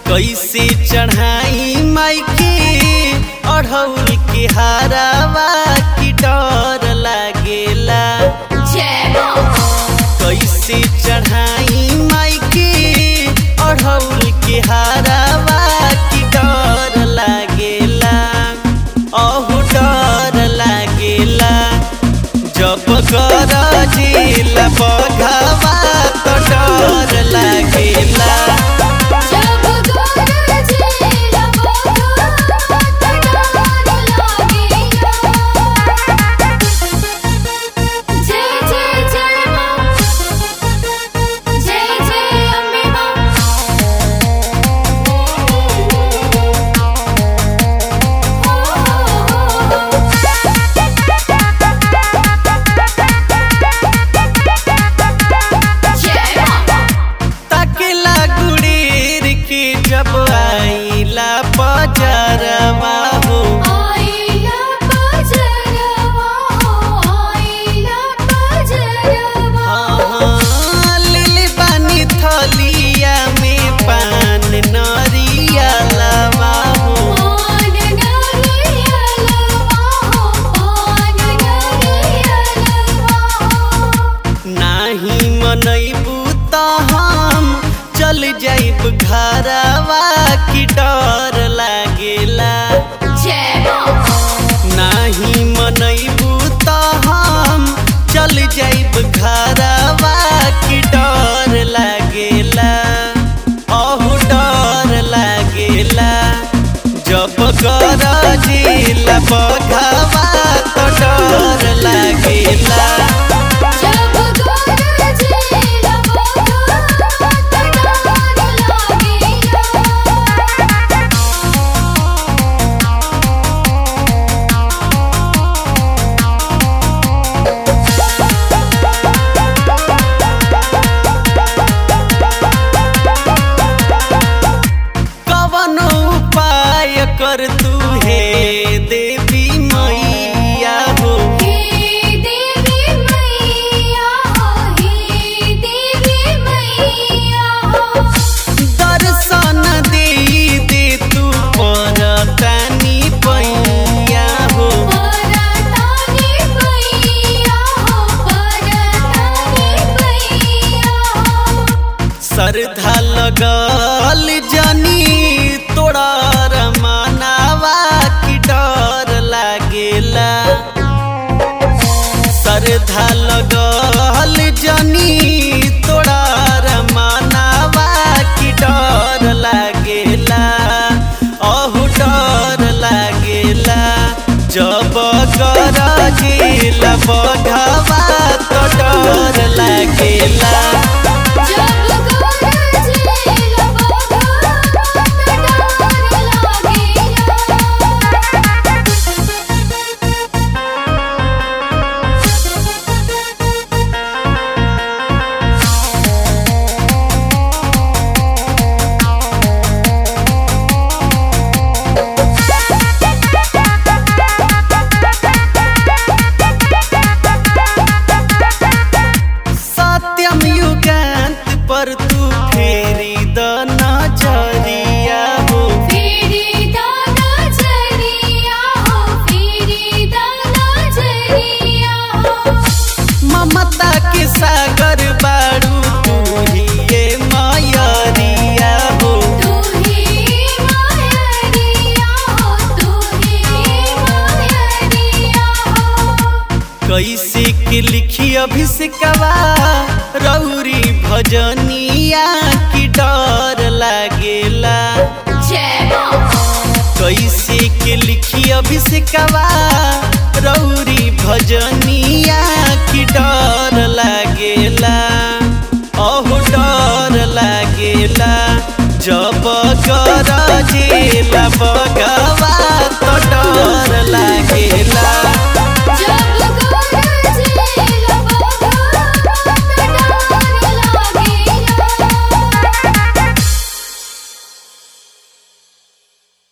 कैसे चढ़ाई माई के अढ़ौल के हारावा की डर लागेला कैसे चढ़ाई माई के अढ़ौल के हारावा की डर लागेला अहू डर लागेला जब कर जिला बघावा तो डर लागेला तकला गुड़ीर के जब आईला बजरवा हो हाँ, लिली बानी थलिया में पान नरिया लवा हो नाही मनैबू त हम चल जाइब घरवा की डर लागेला नाही मनैबू त हम चल जाइब घरवा की डर लागेला अहू डर लागेला जब कर जिला बघावा तो डर लागेला कवन उपाय कर तू हे देवी मैया हो दर्शन दे दे तू परतानी पैया हो श्रद्धा लगल जनी तोड़ा रमानावा की डर लागेला श्रद्धा लगल जनी तोड़ा रमानावा की डर लागेला अहू डर लागेला जब कर गेला बघावा तो डर लागेला सत्यम युगांत पर तू फेरी द नजरिया हो ममता के सागर बारू तू ही ये मयरिया हो कैसे के लिखी अभिषेकवा रौरी भजनिया की डर लागेला कैसे के लिखी अभिषेकवा रौरी भजनिया